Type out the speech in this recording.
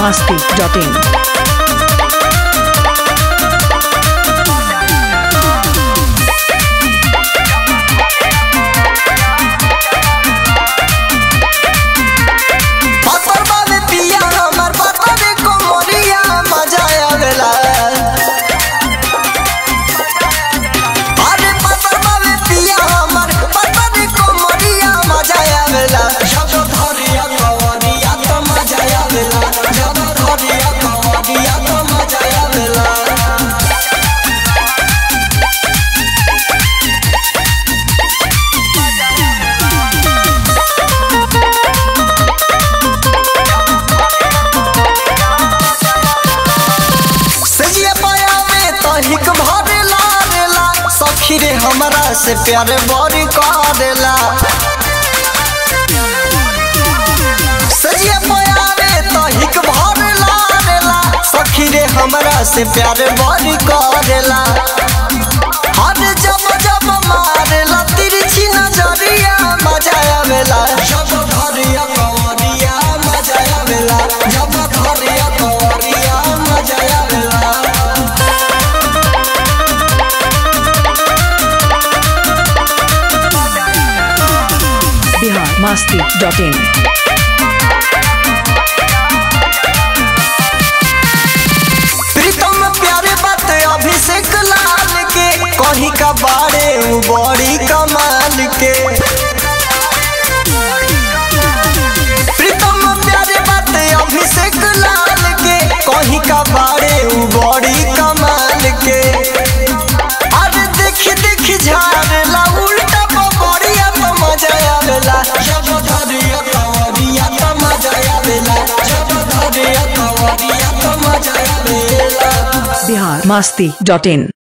masti.in. पत्थर बाबे पिया हमर पत्थर को मोरिया मजा आवेला अरे पत्थर बाबे पिया हमर पत्थर को मोरिया मजा आवेला जब धरिया कवरिया तो मजा आवेला जब धरिया कवरिया तो मजा आवेला सजिया पाया में तो हिक भरेला रेला सखी रे हमरा से प्यार बड़ी करेला सजिया पाया में तो हिक भरेला रेला सखी रे हमरा से प्यार बड़ी करेला हर जब जब मारेला तिरछी नजरिया मजा आवेला जब धरिया कवरिया मजा आवेला जब धरिया कवरिया मजा आवेला Bihar masti.in. प्रीतम प्यारे बात अभिषेक लाल के कहीं का बारे उ बड़ी कमाल के प्रीतम प्यारे बात अभिषेक लाल के कहीं का बारे उ बड़ी कमाल के अरे देख देख झाड़ला उल्टा पपड़िया तो मजा आवेला जब धरिया कवरिया तो मजा आवेला जब धरिया कवरिया तो मजा आवेला Bihar masti.in.